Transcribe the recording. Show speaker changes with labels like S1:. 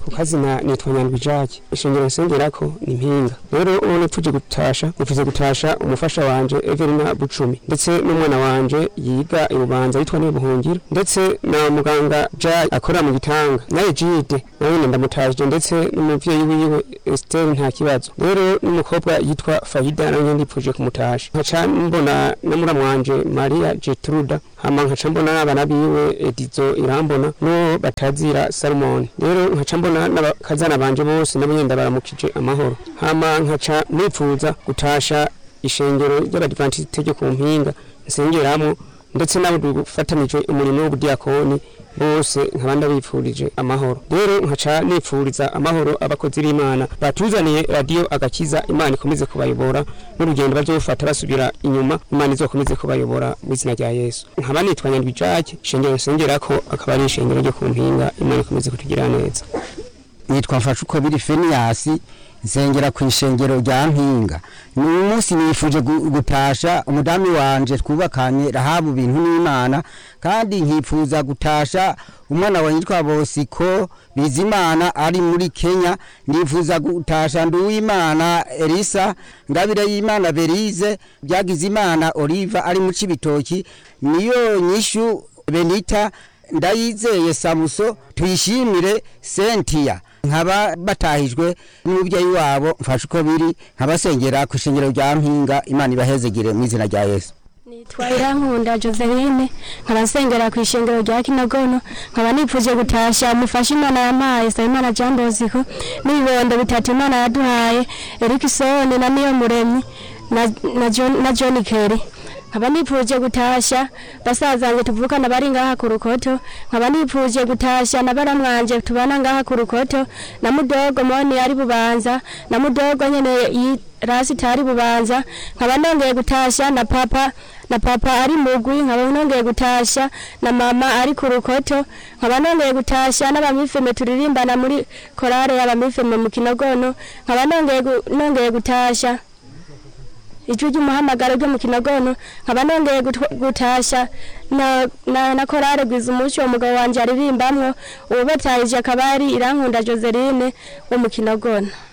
S1: ku kazina nitwa nyandwi jacques ishengero nsengerako ni mpinga rero uwo nipfuje gutasha nipfuze gutasha umufasha wanje evelina bucumi ndetse n'umwana wanje yiga ibubanza yitwa nibuhungiro ndetse na muganga jacques akora mu gitanga naye jide nawe nyine ndamutashije ndetse n'umuvyeyi wiwe esther nta kibazo rero n'umukobwa yitwa fayida nawe nyine ndipfuje kumutasha nkaca mbona na muramu wanje maria jetruda hama nkaca mbona n'abana biwe edizo irambona n'uwo batazira salomoni rero nkaca mbona n'abakazana banje bose nabo nyine ndabaramukije amahoro hama nkaca nipfuza gutasha ishengero ry'abadivantisite ryo ku mpinga nsengeramo ndetse n'abo dufatanije umurimo w'ubudiyakoni bose nkaba ndabipfurije amahoro rero nkaca nipfuriza amahoro abakozi b'imana batuzaniye radiyo agakiza imana ikomeze kubayobora n'urugendo bazofata basubira inyuma imana izokomeze kubayobora mu izina rya yesu nkaba nitwa nyandwi jacques ishengero nsengerako akaba ari ishengero ryo ku mpinga imana ikomeze kutugira neza
S2: nitwa mfashuko biri feniyasi nsengera ku ishengero rya mpinga ni umunsi nifuje gu- gutasha umudamu wanje twubakanye rahabu bintu n'imana kandi nkifuza gutasha umwana wa yitwa bosiko bizimana ari muri kenya nifuza gutasha nduwimana elisa ngabire y'imana berize byagize imana oliva ari mu cibitoki niyo nyishu benita ndayizeye samuso tuyishimire sentiya nkaba batahijwe n'umubyeyi wabo mfashe uko biri nkabasengera ku ishengero rya mpinga imana ibahezegire mu izina rya yesu
S3: nitwa irankunda joseline nkaba nsengera ku ishengero rya kinagono nkaba nipfuje gutasha umufasha imana yampaye nsabimana jean bosco n'ibibondo bitatu imana yaduhaye erikisoni na niyo muremyi na, na, John, na john kerry nkaba nipfuje gutasha basazanjye tuvukana bari ngaha ku rukoto nkaba nipfuje gutasha na baramwanje tubana ngaha ku rukoto na mudogo moni ari bubanza na mudogo nyene yi- rasi tari bubanza nkaba nongeye gutasha na papa na papa ari mugwi nkaba nongeye gutasha na mama ari ku rukoto nkaba nongeye gutasha n'abamifeme turirimbana muri korale y'abamifeme mu kinogono nkaba nongeye gu- nongeye gutasha ijwi ry'umuhamagaro ryo mu kinogono nkaba nongeye gutw- gutasha na, na, na korale gwiza umuco umugabo wanje aririmbamwo uwo batahije akaba ari irankunda joseline wo mu kinogono